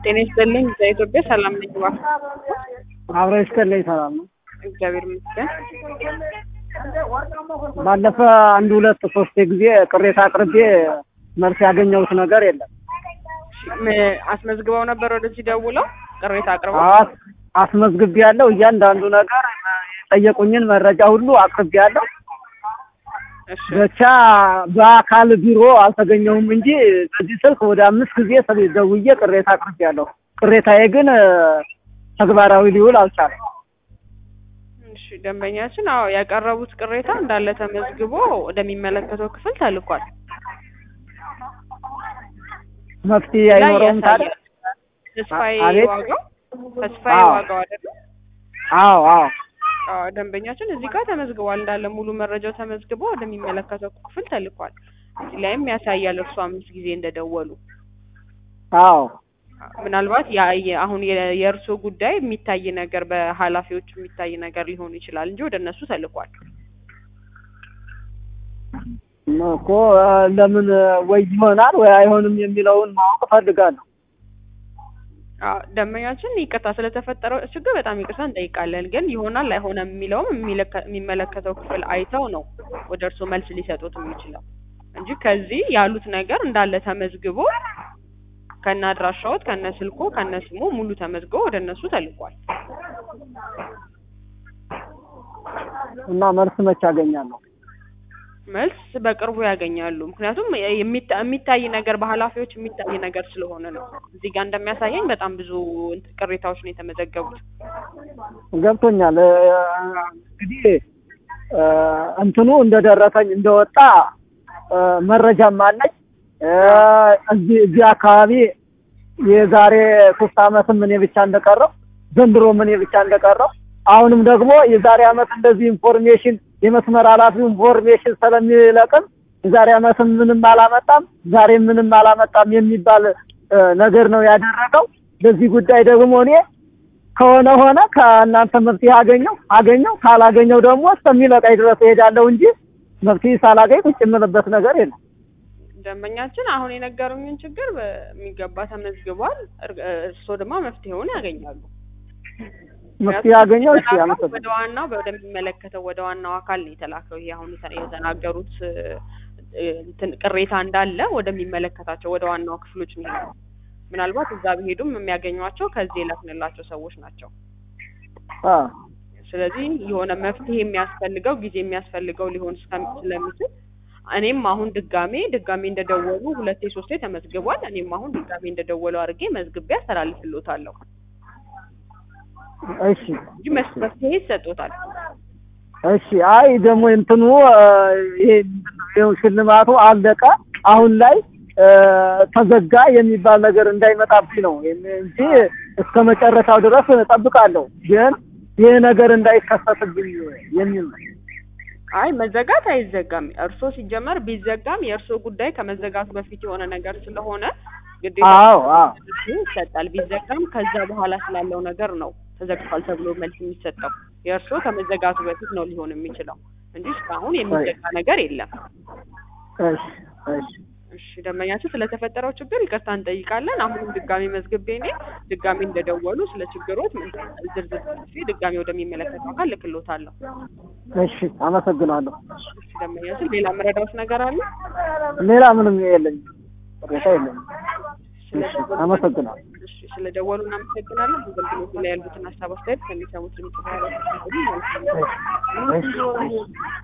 ጤና ይስጥልኝ በኢትዮጵያ ሰላም ነኝ እባክህ አብረ ይስጥልኝ ሰላም ነው። እግዚአብሔር ይመስገን ባለፈ አንድ ሁለት ሶስት ጊዜ ቅሬታ አቅርቤ መልስ ያገኘሁት ነገር የለም። ም- አስመዝግበው ነበር ወደዚህ ደውለው ቅሬታ አቅርበው አስ- አስመዝግቤ ያለው እያንዳንዱ ነገር የጠየቁኝን መረጃ ሁሉ አቅርቤ ያለው እሺ ብቻ በአካል ቢሮ አልተገኘሁም እንጂ በዚህ ስልክ ወደ አምስት ጊዜ ስል- ደውዬ ቅሬታ አቅርቤ ያለሁ። ቅሬታዬ ግን ተግባራዊ ሊውል አልቻለም። እሺ ደንበኛችን አዎ ያቀረቡት ቅሬታ እንዳለ ተመዝግቦ ወደሚመለከተው ክፍል ተልኳል መፍትሄ ላይ አይኖረውም ታዲያ? ያሳያል ተስፋዬ አቤት? ዋጋው ተስፋዬ አዎ። ዋጋው አይደለ አዎ አዎ አዎ ደንበኛችን እዚህ ጋር ተመዝግቧል እንዳለ ሙሉ መረጃው ተመዝግቦ ወደሚመለከተው ክፍል ተልኳል እዚህ ላይም ያሳያል እርሱ አምስት ጊዜ እንደደወሉ አዎ ምናልባት ያ የ- አሁን የ- የእርሶ ጉዳይ የሚታይ ነገር በኃላፊዎቹ የሚታይ ነገር ሊሆን ይችላል እንጂ ወደ እነሱ ተልኳል እኮ እ፣ ለምን ወይ ይሆናል ወይ አይሆንም የሚለውን ማወቅ እፈልጋለሁ። አዎ፣ ደንበኛችን ይቅርታ ስለተፈጠረው ችግር በጣም ይቅርታ እንጠይቃለን። ግን ይሆናል አይሆንም የሚለውም የሚለከ- የሚመለከተው ክፍል አይተው ነው ወደ እርስዎ መልስ ሊሰጡት የሚችለው እንጂ ከዚህ ያሉት ነገር እንዳለ ተመዝግቦ ከነ አድራሻዎት ከነ ስልኮ ከነ ስሙ ሙሉ ተመዝግቦ ወደ እነሱ ተልኳል። እና መልስ መቼ አገኛለሁ? መልስ በቅርቡ ያገኛሉ። ምክንያቱም የሚታ- የሚታይ ነገር በኃላፊዎች የሚታይ ነገር ስለሆነ ነው። እዚህ ጋር እንደሚያሳየኝ በጣም ብዙ እንትን ቅሬታዎች ነው የተመዘገቡት። ገብቶኛል። እ፣ እንግዲህ እ፣ እንትኑ እንደደረሰኝ እንደወጣ እ፣ መረጃም አለኝ። እ፣ እዚህ እዚህ አካባቢ የዛሬ ሶስት አመትም እኔ ብቻ እንደቀረው ዘንድሮም እኔ ብቻ እንደቀረው አሁንም ደግሞ የዛሬ አመት እንደዚህ ኢንፎርሜሽን የመስመር ኃላፊው ኢንፎርሜሽን ስለሚለቅም የዛሬ አመትም ምንም አላመጣም ዛሬም ምንም አላመጣም የሚባል እ፣ ነገር ነው ያደረገው። በዚህ ጉዳይ ደግሞ እኔ ከሆነ ሆነ ከእናንተ መፍትሄ አገኘው አገኘው ካላገኘው ደግሞ እስከሚለቃኝ ድረስ እሄዳለሁ እንጂ መፍትሄ ሳላገኝ ቁጭ የምልበት ነገር የለም። ደንበኛችን አሁን የነገሩኝን ችግር በሚገባ ተመዝግቧል። እር- እርስዎ ደግሞ መፍትሄውን ያገኛሉ። መፍትሄ አገኘው። እሺ የተላከው አመሰግናለሁ። ወደ ዋናው ወደሚመለከተው ወደ ዋናው አካል ነው የተላከው። ይሄ አሁን የተ- የተናገሩት እ፣ እ፣ እንትን ቅሬታ እንዳለ ወደሚመለከታቸው ወደ ዋናው ክፍሎች ነው የሄደው። ምናልባት እዛ ቢሄዱም የሚያገኟቸው ከዚህ የላክንላቸው ሰዎች ናቸው። አ ስለዚህ የሆነ መፍትሄ የሚያስፈልገው ጊዜ የሚያስፈልገው ሊሆን እስከሚ- ስለሚችል እኔም አሁን ድጋሜ ድጋሜ እንደደወሉ ሁለቴ ሶስቴ ተመዝግቧል። እኔም አሁን ድጋሜ እንደደወሉ አድርጌ መዝግቤ አስተላልፍልዎታለሁ እሺ እንጂ መስ- መፍትሄ ይሰጦታል። እሺ። አይ ደግሞ እንትኑ እ፣ ይሄ ምንድን ነው ይኸው ሽልማቱ አለቀ። አሁን ላይ እ፣ ተዘጋ የሚባል ነገር እንዳይመጣብኝ ነው እንጂ እስከ መጨረሻው ድረስ እጠብቃለሁ። ግን ይህ ነገር እንዳይከሰትብኝ የሚል ነው። አይ መዘጋት አይዘጋም። እርስዎ ሲጀመር ቢዘጋም የእርስዎ ጉዳይ ከመዘጋቱ በፊት የሆነ ነገር ስለሆነ ግዴታ አዎ አዎ ይሰጣል። ቢዘጋም ከዛ በኋላ ስላለው ነገር ነው ተዘግቷል ተብሎ መልስ የሚሰጠው። የእርስዎ ከመዘጋቱ በፊት ነው ሊሆን የሚችለው እንጂ እስካሁን የሚዘጋ ነገር የለም። እሺ እሺ እሺ ደንበኛችን ስለተፈጠረው ችግር ይቅርታ እንጠይቃለን። አሁንም ድጋሚ መዝግቤ እኔ ድጋሚ እንደደወሉ ስለ ችግሮት ምን- ዝርዝር ጽፌ ድጋሚ ወደሚመለከተው አካል ልክሎታለሁ። እሺ አመሰግናለሁ። እሺ ደንበኛችን ሌላ መረዳት ነገር አለ? ሌላ ምንም የለኝም፣ ቅሬታ የለኝም። እሺ አመሰግናለሁ። እሺ ስለደወሉ እናመሰግናለን። አገልግሎቱ ላይ ያሉትን ሀሳብ አስተያየት ከሚሰሙት ድምጽ ጋር እሺ እሺ